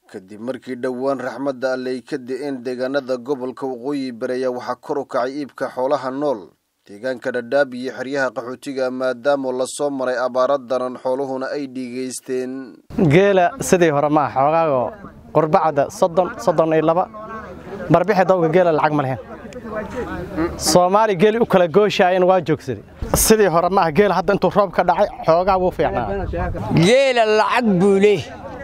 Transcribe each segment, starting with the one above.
kadib markii dhowaan raxmadda alley ka di-een deegaanada gobolka waqooyi bareeya waxaa kor u kacay iibka xoolaha nool deegaanka dhadhaab iyo xeryaha qaxootiga maadaama lasoo maray abaara daran xooluhuna ay dhiigaysteen geela sidii hore maaha xoogaago qurbacda soddon soddon iyo laba barbixi dawga geela lacag ma lehen soomaali geeli u kala gooshaayan waa joogsaday sidii hore maaha geela hadda intuu roob ka dhacay xoogaa wuu fiicnaa geela lacag buu leh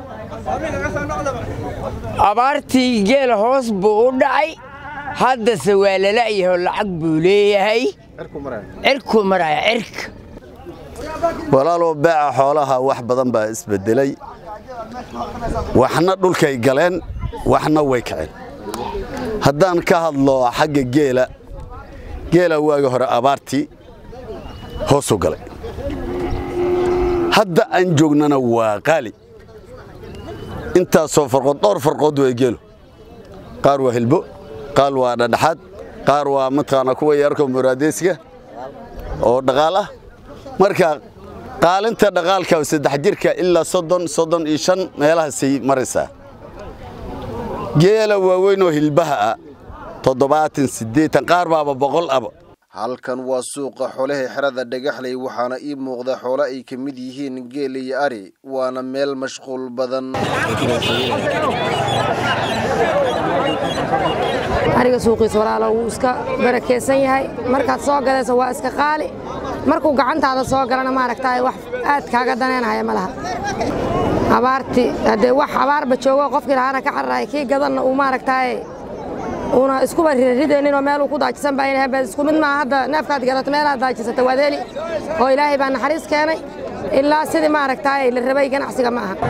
abaartii geela hoos buu u dhacay haddase waa lala'yaho lacag buu leeyahay cirkuu maraya cirka walaalow beeca xoolaha wax badan baa isbedelay waxna dhulkay galeen waxna way kaceen haddaan ka hadlo xagga geela geela waagi hore abaartii hoosuu galay hadda aan joognana waa qaali intaasoo farqood dhowr farqood waa geelo qaar waa hilbo qaar waa dhadhaxaad qaar waa mataqaana kuwa yarko muraadeysiga oo dhaqaal ah marka qaalinta dhaqaalka saddex jirka ilaa soddon soddon iyo shan meelahaasay maraysaa geela waaweynoo hilbaha ah toddobaatan siddeetan qaar baaba boqol aba halkan waa suuqa xoolaha xerada dhagaxley waxaana ii muuqda xoolo ay ka mid yihiin geel iyo ari waana meel mashquul badan ariga suuqiisa walaalo wuu iska barakeysan yahay markaad soo gadayso waa iska qaali markuu gacantaada soo galana maaragtaay wax aad kaaga daneynahaya ma laha abaartii haddee wax abaarba joogo qofkii lahaana ka cararaaya kii gadanna uu maaragtaay uuna iskuba ridayninoo meeluu ku daajisan baa inahay isku mid maaha hadda neefkaad gadato meelaad daajisata waad heli oo ilaahay baa naxariis keenay ilaa sidii maaragtaay la rabay ganacsiga ma aha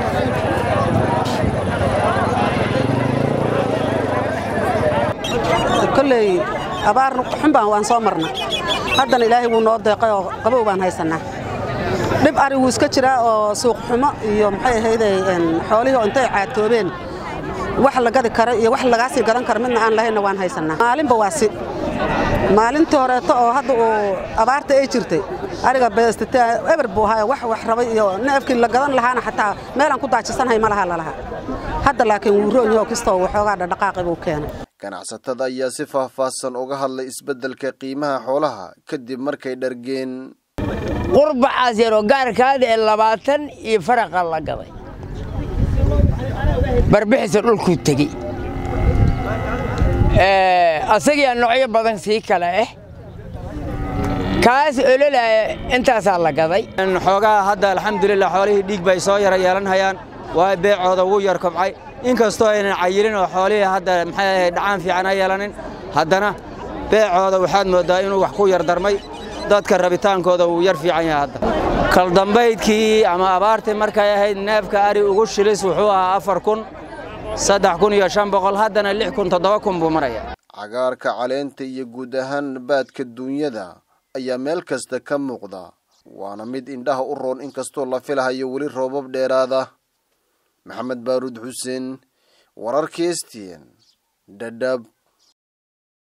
kolley abaar xunbaan waan soo marna haddana ilaahay wuu noo deeqay oo qabow baan haysannaa dhib ari wuu iska jiraa oo suuq xumo iyo maxay ahayday xoolihii oo intay caatoobeen wax la gadi kara iyo wax lagaa sii gadan kara midna aan lahaynna waan haysannaa maalinba waa si maalintii horeeto oo hadda uu abaarta ay jirtay ariga beestate eber buu ahaa wax wax rabay iyo neefkii la gadan lahaana xataa meelaan ku daajisanahay ma laha lalaha hadda laakiin wuu roon yaho kastoo waxoogaa dhadhaqaaqi buu keenay ganacsatada ayaa si faahfaahsan uga hadlay isbeddelka qiimaha xoolaha kadib markay dhargeen qurbacaas yaroo gaarkaada ee labaatan iyo faraqa la gaday barbixisa dhulkuu tegey asagiyaa noocyo badan sii kale ah kaas ololaya intaasaa la gaday xoogaa hadda alxamdulilah xoolihii dhiig bay soo yara yeelanhayaan waa beecooda wuu yar kobcay inkastoo aynan cayilin oo xoolihii hadda maxay ahayd dhacaan fiican ay yeelanin haddana beecooda waxaad mooddaa inuu wax ku yar darmay dadka rabitaankooda wuu yar fiican yahay hadda kaldambaydkii ama abaartii markay ahayd neefka ari ugu shilis wuxuu ahaa afar kun saddex kun iyo shan boqol haddana lix kun toddoba kun buu maraya cagaarka caleenta iyo guud ahaan baadka duunyada ayaa meel kasta ka muuqda waana mid indhaha u roon inkastoo la filahayo weli roobab dheeraada maxamed baaruud xuseen wararka stn dhadhab